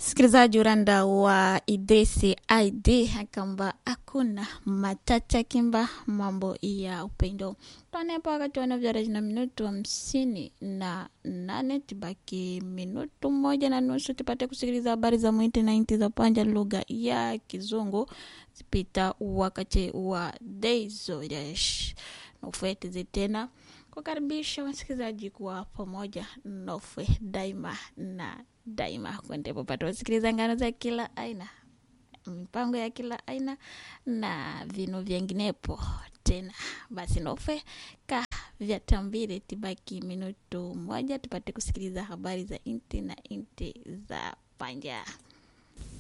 Msikilizaji uranda wa Idrisi ID akamba hakuna matata kimba mambo ya upendo twanepa wakati wanavyoreji na minutu hamsini na nane tibaki minutu moja na nusu tupate kusikiliza habari za mwiti na inti za panja lugha ya kizungu zipita wakati wa deizoresh nofetizi tena kukaribisha wasikilizaji kuwa pamoja nofwe daima na daima kuendepo pata wasikiliza ngano za kila aina mipango ya kila aina na vinu vyenginepo tena basi nofe ka vyatambire tibaki minutu moja tupate kusikiliza habari za inti na inti za panja